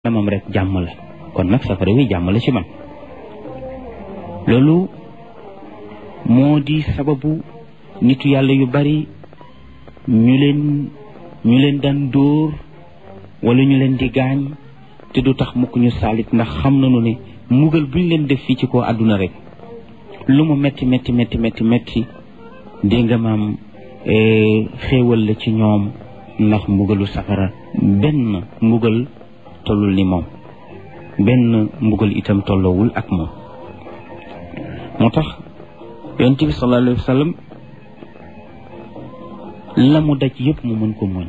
moom rek jàmm la kon nag safara wi jàmm la ci man loolu moo di sababu nitu yàlla yu bari ñu leen ñu leen daan dóor wala ñu leen di gaañ te du tax mukk ñu saalit ndax xam nañu ne mugal buñ leen def fii ci kaw àdduna rek lu mu metti metti metti metti metti dégg nga maam xéewal la ci ñoom ndax mbugalu safara benn mbugal tollul ni moom benn mbugal itam tolloowul ak moom moo tax yonent bi sallallahu alayhi wa sallam la mu daj yëpp mu mën ko muñ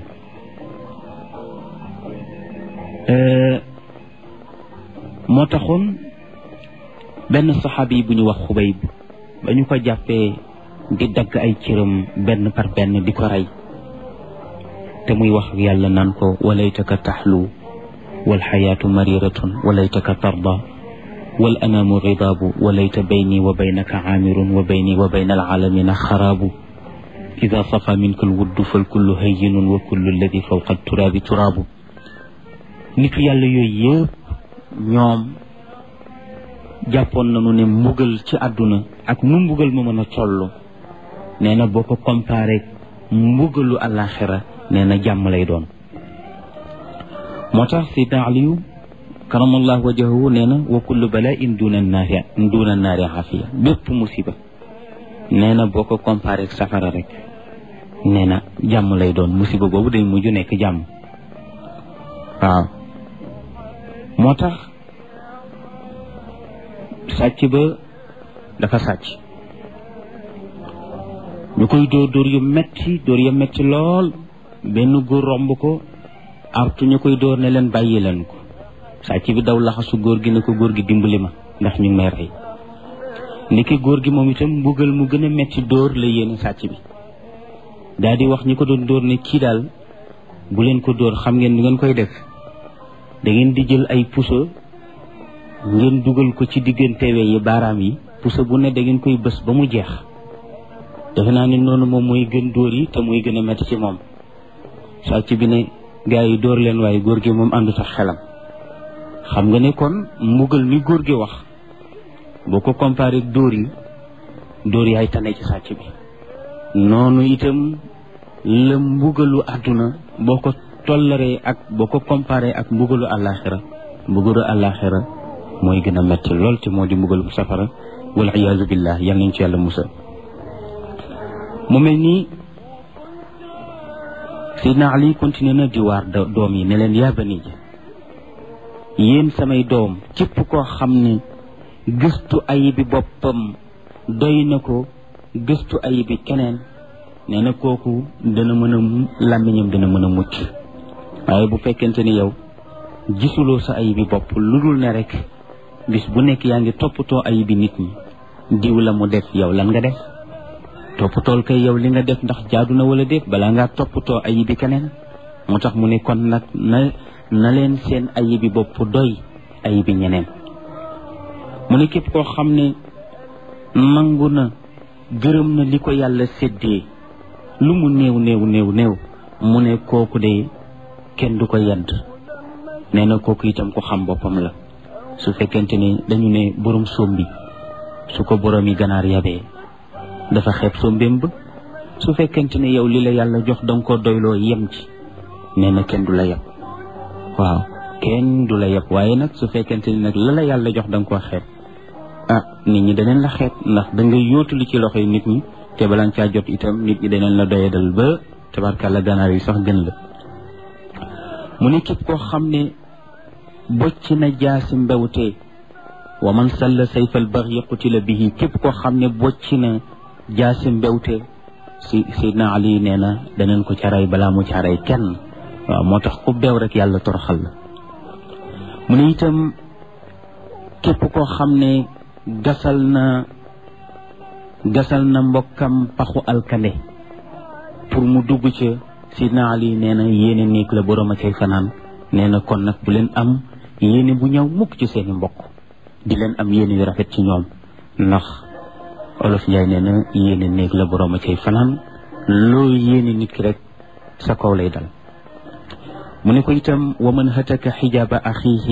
moo taxoon benn saxaabi yi bu ñu wax xubayb ba ñu ko jàppee di dagg ay cëram benn par benn di ko rey te muy wax yàlla naan ko walaytaka taxlu walxayaatu mariratun walaytaka tarda wal anaamu ridaabu walayta bayni wa baynaka caamirun wa bayni wa bayna alcaalamina xaraabu ida safa minka alwuddu falkullu hayyinun wa kullu alladi fawqa turaabi turaabu nitu yàlla yooyu yëpp ñoom jàppoon nañu ne mbugal ci àdduna ak nu mbugal ma mën a toll nee na boo ko comparé mbugalu àllaaxira nee na jàmm lay doon moo tax sidna aliyu karamallahu wajahu nee na wa kullu bala'in duna naari duna naari afiya bépp musiba nee na boo ko comparé ak safara rek nee na jàmm lay doon musiba boobu day mujj nekk jàmm waaw moo tax sàcc ba dafa sàcc ñu koy dóor dóor yu metti dóor yu metti lool benn góor romb ko artu ñu koy dóor ne leen bàyyi leen ko sàcc bi daw laxasu góor gi ne ko góor gi dimbali ma ndax ñu ngi may rey ndiki góor gi moom itam mbugal mu gën a metti dóor la yéene sàcc bi daal di wax ñi ko doon dóor ne kii daal bu leen ko dóor xam ngeen ni ngeen koy def da ngeen di jël ay puso ngeen dugal ko ci diggante we yi baaraam yi puso bu ne da ngeen koy bës ba mu jeex defe naa ne noonu moom mooy gën dóor yi te muy gën a metti ci moom sàcc bi ne gaa yi dóor leen waaye góor gi moom àndu sax xelam xam nga ne kon mbugal mi góor gi wax boo ko comparé dóor yi dóor yaay tane ci sàcc bi noonu itam la mbugalu àdduna boo ko tollaree ak boo ko comparé ak mbugalu àllaaxira mbugalu àllaaxira mooy gën a metti lool te moo di mbugalu safara wal iyaazu billah yal nañ ci yàlla musa mu mel nii Seydina Ali continué na di waar doom yi ne leen yaa bani ji yéen samay doom képp koo xam ne gëstu ayibi boppam doy na ko gëstu ayibi keneen nee na kooku dana mën a làmmiñam dana mën a mucc waaye bu fekkente ni yow gisuloo sa ayibi bopp lu dul ne rek bis bu nekk yaa ngi toppatoo ayibi nit ñi diw la mu def yow lan nga def toppatool kay yow li nga def ndax jaadu na wala déet balaa ngaa toppatoo ayibi keneen moo tax mu ne kon nag na na leen seen ayibi bopp doy ayibi ñeneen mu ne képp koo xam ne nangu na gërëm na li ko yàlla séddee lu mu néew néew néew néew mu ne kooku de kenn du ko yedd nee na kooku itam ko xam boppam la su fekkente ni dañu ne borom sombi su ko borom yi ganaar yabee dafa xeeb sombeem ba su fekkente ne yow li la yàlla jox danga ko doyloo yem ci nee na kenn du la yeb waaw kenn du la yeb waaye nag su fekkente ni nag la la yàlla jox danga ko xeeb ah nit ñi daneen la xeeb ndax da nga yóotu li ci loxo yi nit ñi te balaa nga caa jot itam nit ñi daneen la doyadal ba tabarkàlla ganaar yi sax gën la mu ne képp koo xam ne bocc na jaasi mbewte wa man salla sayfal baxyi qutila bihi képp koo xam ne bocc na jaasi mbewte si Seydina Ali nee na daneen ko caray balaa mu caray kenn waaw moo tax ku beew rek yàlla toroxal la mu ne itam képp koo xam ne gasal na gasal na mbokkam paxu alkande pour mu dugg ca Seydina Ali nee na yéene néeg la borom a cay fanaan nee na kon nag bu leen am yéene bu ñëw mukk ci seeni mbokk di leen am yéene yu rafet ci ñoom ndax olof Njaay nee na yéene néeg la borom a cay fanaan loo yéene nit ki rek sa kaw lay dal mu ne ko itam wa man hataka xijaaba axiihi